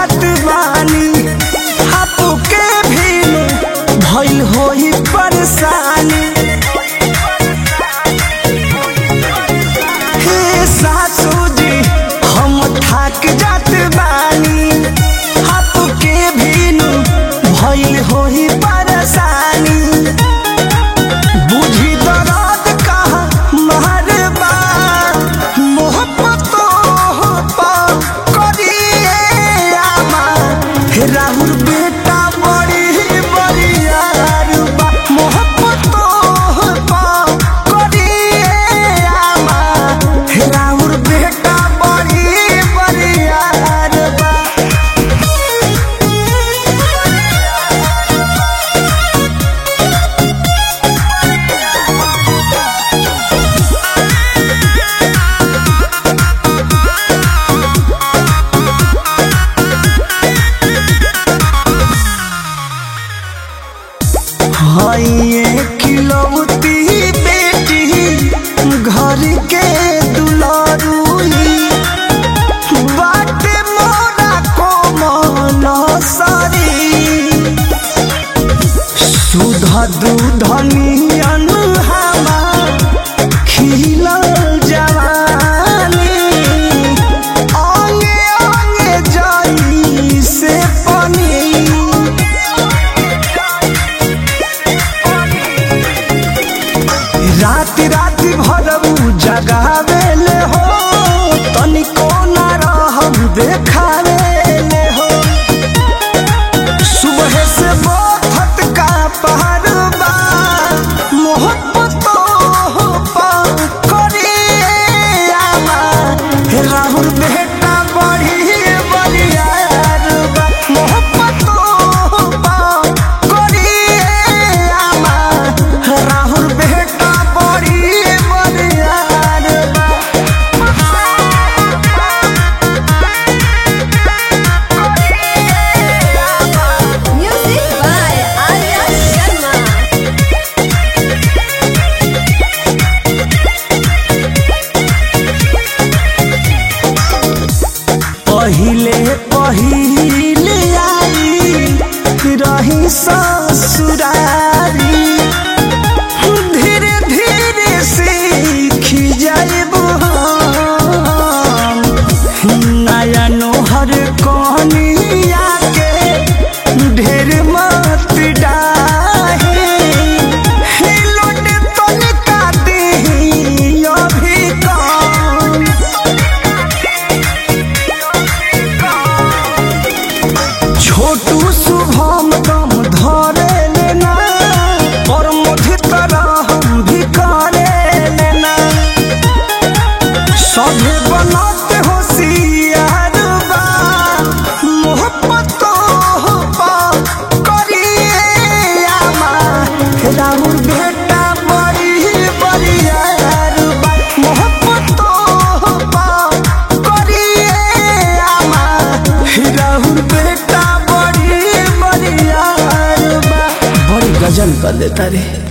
जात बानी आपके भी भइल होई परेशानी हे सासू जी हम थक जात बानी आपके भी भइल होई परेशानी बुझी दर्द कहा मारबा मोहब्बतो पा करिए आमा हे राहुल बेटा बड़ी बरियार बा मोहब्बतो पा करिए आमा हे राहुल बेटा बड़ी बरियार बा हइए खिलौती बेटी घर के दुलारुई बाटे मोरा कोमल सरी सुध दूध नियन हमार खिलल जवानी अंगे अंगे जई से पनी रात रात भरऊ जगावेले हो तनिको न रहम देखावेले हो सुबह से बहुत का पहाड़ बा मोहब्बतो पा करिए आमा हे राहुल बेटा बड़ी बलियार बा मोहब्बतो पा करिए आमा हे राहुल बेटा बड़ी Baliyar Music by Arya Sharma. पहिले पहिले आई रही ससुरारी धीरे धीरे सीख जाइब नया नोहर कनिया के ढेर मत डाहे हिलोट तनिका दी अभी कम छोटू शुभम दम धरे लेना और मुझे तरह हम भी करे लेना सभे बनत होशियार बा मोहब्बतो पा करिए आमा राहुल बेटा बड़ी बरियार बा मोहब्बतो पा करिए आमा राहुल बेटा बड़ी बरियार बा बड़ी गजल कर देता रे